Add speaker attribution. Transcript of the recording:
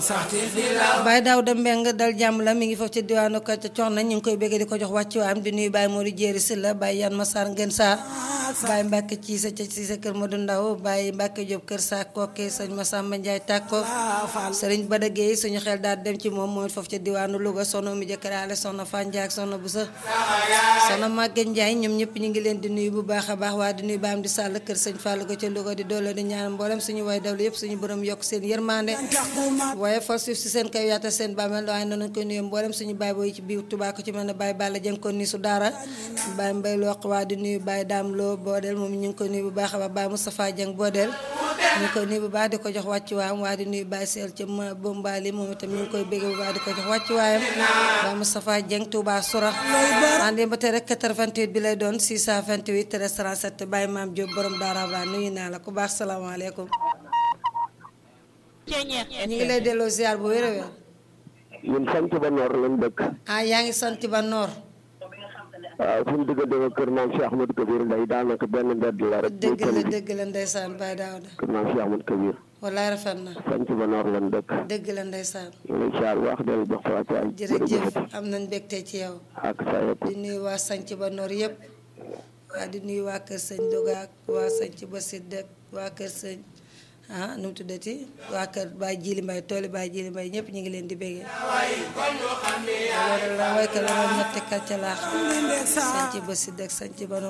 Speaker 1: Baye Daouda Mbeng dal jàmm la mi ngi foofu ci diwaanu ka ca cox na ñu ngi koy bëgg di ko jox wàccu waam di nuyu Baye Modou Jéeri Silla Baye Yan Masar Ngën Saar Baye Mbàkke ci sa ca ci sa kër Modou Ndaw Baye Mbàkke Jóob kër sa kokke sëñ Masamba Njaay tàkko sëriñ Bada Géey suñu xel daal dem ci moom moom it foofu ci diwaanu Louga soxna mi jëkkëraale soxna Fanjaak soxna bu sa soxna Màgge Njaay ñoom ñëpp ñu ngi leen di nuyu bu baax a baax waa di nuyu baam di sàll kër sëñ Fàllu ko ca Louga di doole di ñaan mboolem suñu way dawlu yëpp suñu borom yokk seen yërmande waaye fal suuf si seen kaw yaata seen bàmmeel waaye noonu koy nuyu mboolem suñu baay booy ci biir Tuubaa ko ci mel ne Baye Balla Jeng ko ni su daara Baye Mbay Loq waa di nuyu Baye Daam Lo Boodel moom ñu ngi koy nuyu bu baax a baax Baye Moustapha Jeng Boodel ñu ngi koy nuyu bu baax di ko jox wàccu waayam waa di nuyu Baye Seel ca Bombali moom itam ñu ngi koy bégg bu baax di ko jox wàccu waayam Baye Moustapha Jeng Touba Soura ande ba tey rek 88 bi lay doon 628 13 37 Baye Maam Diop borom daara ba nuyu naa la ku baax salaamaaleykum ñu ngi lay delloo ziar bu wér a wér
Speaker 2: ñun sant ba noor lañ dëkk.
Speaker 1: ah yaa ngi sant ba noor
Speaker 2: waaw suñu diggante ak kër maam Cheikh Ahmadou Kabir Mbaye daanaka benn mbedd la rek.
Speaker 1: dëgg la dëgg la ndeysaan Baye Daouda
Speaker 2: kër maam Cheikh Ahmadou Kabir.
Speaker 1: wallaay rafet na
Speaker 2: sant ba noor lañ dëkk.
Speaker 1: dëgg la ndeysaan
Speaker 2: ñu ngi lay ziar wax dellu jox fa waay.
Speaker 1: jërëjëf am nañ mbégte ci yow
Speaker 2: ak sa yëpp.
Speaker 1: di nuyu waa sanc ba noor yëpp waa di nuyu waa kër sëñ Doga ak waa sanc ba Sidd ak waa kër sëñ ah nu mu tuddati waa kër Baye Jili Mbay tooli Baye Jili Mbay ñëpp ñu ngi leen di béggee loolu la wayka la moom ñetti kàcca laa xam sanc ba Sidd ak sanc ba noor